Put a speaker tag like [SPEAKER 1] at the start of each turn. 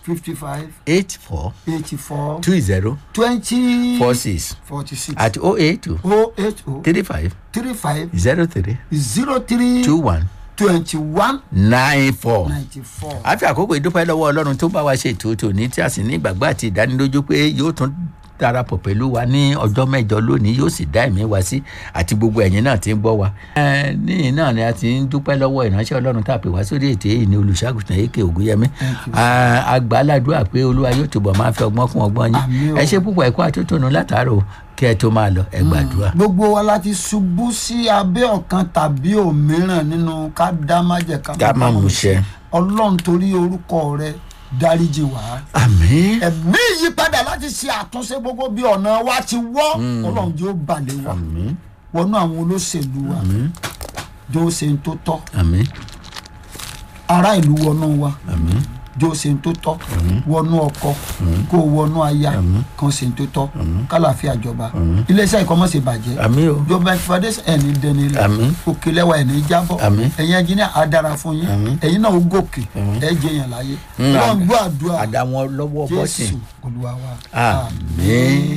[SPEAKER 1] fifty five
[SPEAKER 2] eight four
[SPEAKER 1] eighty four
[SPEAKER 2] two zero
[SPEAKER 1] twenty
[SPEAKER 2] four six
[SPEAKER 1] forty six
[SPEAKER 2] àti oh eight two
[SPEAKER 1] oh eight oh
[SPEAKER 2] three five
[SPEAKER 1] three five
[SPEAKER 2] zero three
[SPEAKER 1] zero three
[SPEAKER 2] two one
[SPEAKER 1] twenty one
[SPEAKER 2] nine four.
[SPEAKER 1] ninety four.
[SPEAKER 2] a fi àkókò ìdúpẹ́ lọ́wọ́ ọlọ́run tó bá wa ṣe ètò tòní tí a sì ní ìgbàgbọ́ àti ìdánilójú pé yóò tún darapọ̀ pẹ̀lú wa ní ọjọ́ mẹ́jọ lónìí yóò sì dá ẹ̀mí wa sí àti gbogbo ẹ̀yin náà ti ń gbọ́ wa. ẹ níyìn náà ni a ti ń dúpẹ́ lọ́wọ́ ìránṣẹ́ ọlọ́run tá a pè wá sórí ètò èyí ní olùṣàgùtàn èké ògúnyẹmí. àgbàládùá pé olúwa yóò túbọ̀ máa fẹ́ ọgbọ́n fún ọgbọ́n
[SPEAKER 1] Àmín
[SPEAKER 2] yín
[SPEAKER 1] o.
[SPEAKER 2] ẹ ṣe púpọ̀ ẹ̀kọ́ àtótónu látàárọ̀ kí ẹ tó máa lọ ẹ gbàdúrà.
[SPEAKER 1] gbogbo wa láti ṣubú sí abẹ́ ọ̀kan tàbí òmíràn nínú ká dá májẹ̀
[SPEAKER 2] ká má mú ṣẹ.
[SPEAKER 1] ọlọ́run torí orúkọ rẹ dáríjì wá.
[SPEAKER 2] àmín
[SPEAKER 1] ẹ̀mí ìyípadà láti ṣe àtúnṣe gbogbo bí ọ̀nà wa ti wọ́ ọlọ́run jẹ́ ó balẹ̀ wa
[SPEAKER 2] àmín
[SPEAKER 1] wọnú àwọn olóṣèlú wa jẹ́ ó ṣe ń tó tọ́
[SPEAKER 2] àmín
[SPEAKER 1] ará ìlú wọnú wa
[SPEAKER 2] àmín
[SPEAKER 1] jẹ́ ó ṣe ń tó tọ́ wọnú ọkọ kó o wọnú aya kan ṣe ń tó tọ́ kálàáfíà jọba iléeṣẹ́ ìkọ́mọ́sẹ̀ bàjẹ́
[SPEAKER 2] àmín o
[SPEAKER 1] jọba ìfọdẹ́sẹ̀ ẹni dẹni lẹ
[SPEAKER 2] Àmín.
[SPEAKER 1] òkè lẹ́wà ẹni jábọ̀
[SPEAKER 2] Àmín.
[SPEAKER 1] ẹ̀yin ẹnjìníà á dára fún yín ẹ̀yin náà ó gòkè ẹ̀ jẹ́ yẹn láyé
[SPEAKER 2] Mm,
[SPEAKER 1] ọlọ́run
[SPEAKER 2] àmín.
[SPEAKER 1] gbọ́ àdúrà
[SPEAKER 2] àdàwọn lọ́wọ́ bọ́sìn
[SPEAKER 1] jésù olúwa wa
[SPEAKER 2] àmín.